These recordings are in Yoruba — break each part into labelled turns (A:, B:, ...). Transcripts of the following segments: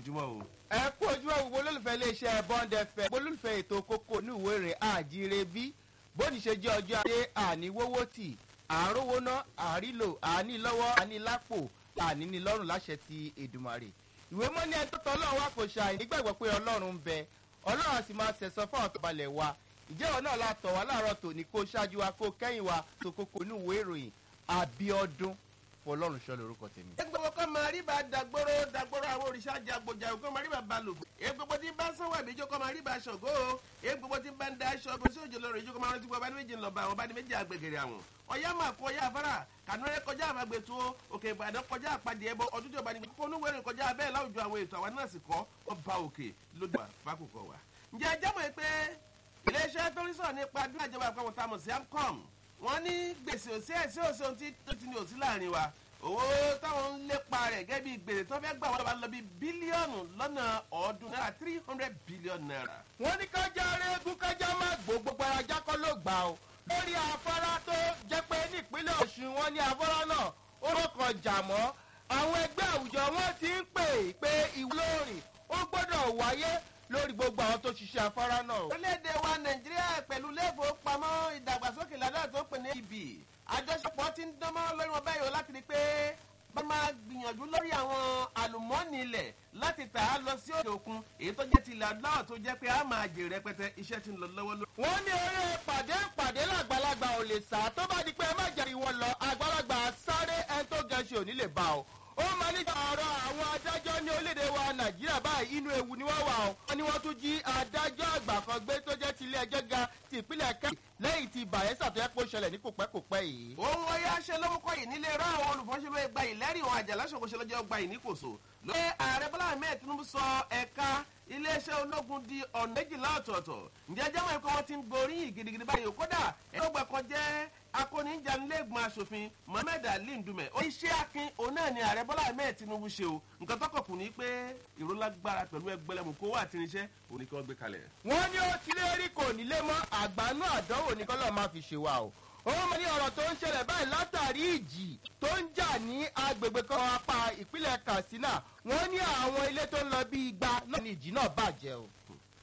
A: ojúmọ́ o.
B: ẹ kú ojúmọ́ gbogbo olólùfẹ́ iléeṣẹ́ bond fm gbogbo olólùfẹ́ ètò kókó ní ìwé rẹ̀ àjíire bí bóni ṣe jẹ́ ọjọ́ ajé àníwówó tì àárówó ná àrílò àní lọ́wọ́ àní lápò àní ní lọ́rùn láṣẹ ti èdùmàrè ìwé mọ́ ní ẹni tó tọ́ ọlọ́run wá kò ṣàì nígbàgbọ́ pé ọlọ́run ń bẹ ọlọ́run á sì máa ṣẹ̀sọ́ fún àwọn tó balẹ̀ wa ìjẹ́wọ̀ náà la tọ̀ wá láàárọ̀ tòní kó ṣáájú wa kó kẹ́yìn wa tó kókó ní ìwé ìròyìn abiodun fọlọ́run ṣọ́ lórúkọ tèmi.
A: gbogbo kọ́ máa rí bá dagboro dagboro àwọn òrìṣà jàgbòjà kọ́ máa rí bá balò. egbogbo tí bá sanwó àbíjọ́ kọ́ máa rí bá ṣọ̀gó o. egbogbo tí bá ń da aṣọ ọgbọ́n sí òjò lọ́rọ̀ ìjọ kọ́ máa rántí pé ọba ní méjì ń lọ bá àwọn ọba ní méjì àgbègèrè àwọn. ọ̀yá máa kó ọyá afárá kànúrẹ́ kọjá àmàgbètò òkè ìbàdàn kọjá àpàdé ẹbọ ọdún tí ọba ní fọnúwẹ̀rẹ̀ kọjá abẹ́ láwùjọ àwọn ètò àwọn náà sì kọ́ ọba òkè lójú àfákùkọ wa. ǹjẹ́ ẹ jábọ̀ pé iléeṣẹ́ tó ń sọ̀rọ̀ nípa bí àjọba àpapọ̀ tamọ̀ sí amcom wọ́n ní gbèsè òsì ẹ̀sì òsì ohun tí tó ti ní òsì láàrin wa owó táwọn ń lépa rẹ̀ gẹ́gẹ́ bí gbèrè tó fẹ́ gbà wọ́n lọ́ba lọ bí bílíọ̀nù lọ́nà ọ̀ọ́dún náírà three hundred billion naira.
B: wọ́n ní kájà rẹ́gùn kájà má gbó gbogbo ara jákọ́ ló gbà ó lórí afárá tó jẹ́ pé nípínlẹ̀ ọ̀ṣun wọn ní afárá náà ó rọ̀kàn jà mọ́ àwọn ẹgbẹ́ àwùjọ wọn ti ń pè pé ìwúlòrìn ó gbọ́dọ̀ wáyé lórí gbogbo àwọn tó ṣiṣẹ́ afárá náà.
A: orílẹ̀-èdè wa nàìjíríà pẹ̀lú ilé-ìfowópamọ́ ìdàgbàsókè ládàá tó pè ní ibi àjọṣepọ̀ ti ń dánmọ́ lórí wọn báyìí o láti rí i pé bá máa gbìyànjú lórí àwọn àlùmọ́ọ́nì ilẹ̀ láti tà á lọ sí òkè òkun èyí tó jẹ́ ti ilẹ̀ adúláwọ̀ tó jẹ́ pé a máa jèrè rẹpẹtẹ iṣẹ́ ti ń lọ lọ́wọ́ lórí.
B: wọ́n ní eré pàdé pàdé làgbàlagbà ò lè sá tó bá di pé ẹ má jẹ́rìí wọn lọ àgbàlagbà sáré ẹni tó gẹ̀ẹ́sì ò ní lè bá o ó máa ní ọ̀rọ̀ àwọn adájọ́ ní orílẹ̀-èdè wa nàìjíríà báyìí inú ewu ni wọ́n wà ó. wọ́n ní wọ́n tún jí adájọ́ àgbà kan gbé tó jẹ́ ti ilé ẹjọ́ ga ti ìpínlẹ̀ kẹ́hìn lẹ́yìn tí bayelsa tó yẹ kó ṣẹlẹ̀ ní kòpẹ́kòpẹ́ yìí.
A: ohun ọyá ṣe lórúkọ yìí nílé rán àwọn olùfọ́nṣẹ́lú ẹgbà yìí lẹ́rìí wọn àjàlá ṣòkòṣe lọ́jọ́ gba yìí níkòso. lóye ààrẹ bọ́lá ahmed tinubu sọ ẹ̀ka iléeṣẹ́ ológun di ọ̀nà méjìlá ọ̀tọ̀ọ̀tọ̀ ǹjẹ́ jẹ́mọ̀ ẹ̀kọ́ wọn ti ń gboríyìn gidigidi báyìí kódà ẹ̀rọ̀gbà kan jẹ́ akóníjànilẹ́gbọ̀n asòfin mohammed ali ndume ó iṣẹ́ akin òun náà ni ààrẹ bọ́lá ahmed tinubu ṣe o nǹkan tọkọ̀ kù ní pé ìrólágbára pẹ̀lú ẹgbẹ́lẹ́mù kó wà tí níṣẹ́ òní kí wọ́n gbé kalẹ̀.
B: wọ́n ní ó ti lé rí kò nílé mọ́ àgbánú àdánwò ní kọ́lọ́ máa fi ṣe wa o òun mọ̀ ní ọ̀rọ̀ tó ń ṣẹlẹ̀ báyìí látàrí ìjì tó ń jà ní agbègbè kan apá ìpínlẹ̀ katsina wọ́n ní àwọn ilé tó ń lọ bí igba náà ní ìjì náà bàjẹ́ o.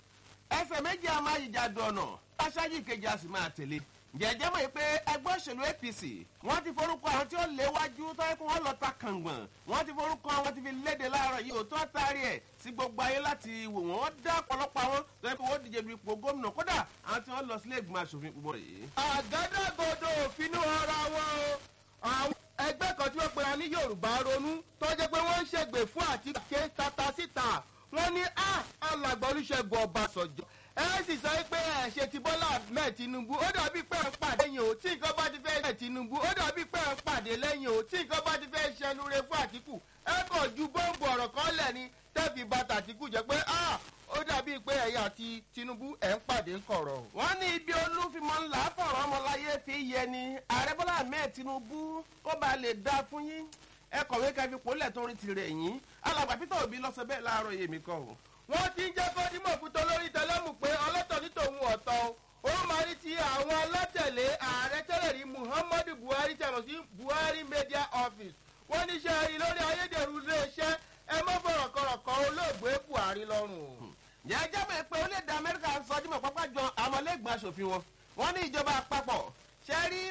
A: ẹsẹ̀ méjì a máa yíjà dọ̀nà aṣáájú ìkejì a sì máa tẹ̀lé jẹjẹ mọ̀ pé ẹgbẹ́ òṣèlú apc wọ́n ti forúkọ àwọn tí ó léwájú tó yẹ kó wọ́n lọ ta kàngbọ̀n wọ́n ti forúkọ àwọn ti fi léde láàárọ̀ yìí ò tó taari ẹ̀ sí gbogbo ayé láti wò wọ́n dá ọ̀pọ̀lọpọ̀ àwọn tó yẹ kó wọ́n díje du ipò gómìnà kódà àwọn tí wọ́n lọ sílé ìgbìmọ̀ asòfin gbogbo yìí.
B: àgádágodo òfin ara wọn o àwọn ẹgbẹ́ kan tí wọ́n pera ní yorùbá ronú tó jẹ́ pé wọ́n ń ṣègbè fún àti ké tata síta wọ́n ní alàgbà olùṣègùn ọbàṣọjọ́ ẹ sì sọ pé ẹ ṣe ti bọ́lá ahmed tinubu ó dàbí pé ẹ ń pàdé yìí o tí nǹkan bá ti fẹ́ ṣe tinubu ó dàbí pé ẹ ń pàdé lẹ́yìn o tí nǹkan bá ti fẹ́ ṣẹnure fún àtìkù ẹ kàn ju bọ́ǹbù ọ̀rọ̀ kan lẹ̀ ni tẹ́fì bàtà àtìkù jẹ́ pé ó dàbí pé ẹ̀yà àti tinubu ẹ̀ ń pàdé ń kọ̀rọ̀.
A: wọ́n ní ibi olúfimọ́ ńlá fọ̀rọ̀ ọmọláyé fi yẹ ni ààrẹ bọ́lá ahmed tinubu kó ba lè dá fún yín ẹ kọ̀wé ká fi pòlẹ̀ tó rí tirẹ̀ yín alàgbà peter obi lọ́sọ bẹ́ẹ̀ láàárọ̀ yèmí kan o
B: wọ́n ti ń jẹ́ kó dímọ̀ fún tolórí tẹlẹ́mù pé ọlọ́tọ̀ ní tòun ọ̀tọ̀ ó máa ní ti àwọn alátẹ̀lé ààrẹ tẹ́lẹ̀ rí muhammadu buhari tẹ̀mọ̀ sí buhari media office wọ́n ní ṣe rí lórí ayédèrú iléeṣẹ́ ẹ mọ́ fọ̀rọ̀kọ̀rọ̀kọ̀ olóògbé buhari lọ́rùn o.
A: jẹ́jẹ́ mọ̀ pé orílẹ̀-èdè amẹ́ríkà sọ dímọ̀ pápá jọ àmọ́lẹ́gbọ̀n aṣòfin wọn wọ́n ní ìjọba àpapọ̀ ṣe rí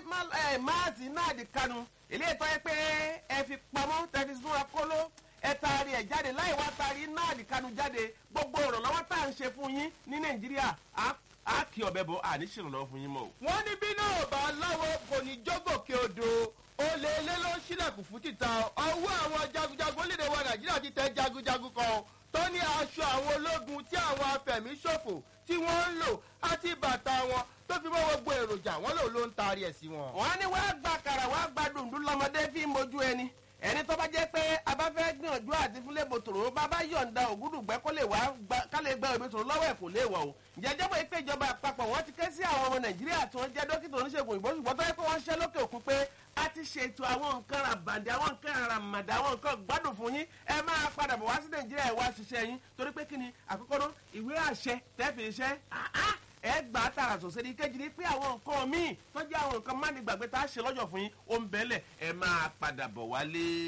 A: máàsì náà di kanu ilé ìtọ́ yẹ pé ẹ fi pamọ́ tẹ̀fi sún akóló ẹ taari ẹ jáde láì wá taari náà nìkanu jáde gbogbo ìrànlọ́wọ́ tá à ń ṣe fún yín ní nàìjíríà á kí ọbẹ̀ bọ̀ àní ṣèrànlọ́wọ́ fún yín mọ́ o.
B: wọ́n ní bí náà bá láwọ́ kò ní jọ́gòkè odò olè ilé ló ń ṣílẹ̀kùn fún títa ọwọ́ àwọn jagunjagun lédè wa nàìjíríà ti tẹ jagunjagun kan tó ní aṣọ àwọn ológun tí àwọn afẹ̀míṣòfò tí wọ́n ń lò àti bàtà wọn tó fi mọ́ gbogbo èròjà wọn lò ló ń taari ẹ̀ sí wọn.
A: wọ́n ní wàá gba kàrà wàá gba dùndún lọ́mọdé fi mojú ẹni ẹni tó bá jẹ́ pé a bá fẹ́ gbìyànjú àti fúnlẹ̀ bòtòrò bá bá yọ̀ǹda ògúdùgbẹ́ kó lè wá ká lè gba òbí tòrò lọ́wọ́ ẹ̀ kò lè wọ̀ o. jẹjẹ́ bọ́ pé ìjọba àpapọ̀ wọ́n ti ké sí àwọn ọmọ nàìjíríà tí wọ́n jẹ́ dókítà oníṣègùn òyìnbó ṣùgbọ́n tó yẹ pé wọ́n ṣẹ́ lókè òkun pé a ti ṣètò àwọn nǹkan ràbàdì àwọn nǹkan ràmàdà àwọn nǹkan gbádùn fún yín ẹ máa padà bọ̀ wá sí nàìjíríà ẹ̀ wá ṣiṣẹ́ yín torí pé kí ni àkọ́kọ́ náà ìwé àṣẹ tẹ́fì iṣẹ́ ẹ gbà á tààrà sòsè ní kejì ní pé àwọn nǹkan míì tó jẹ́ àwọn nǹkan má ní gbàgbé tá a ṣe lọ́jọ́ fún yín ó ń bẹ́lẹ̀ ẹ máa padà bọ̀ wálé.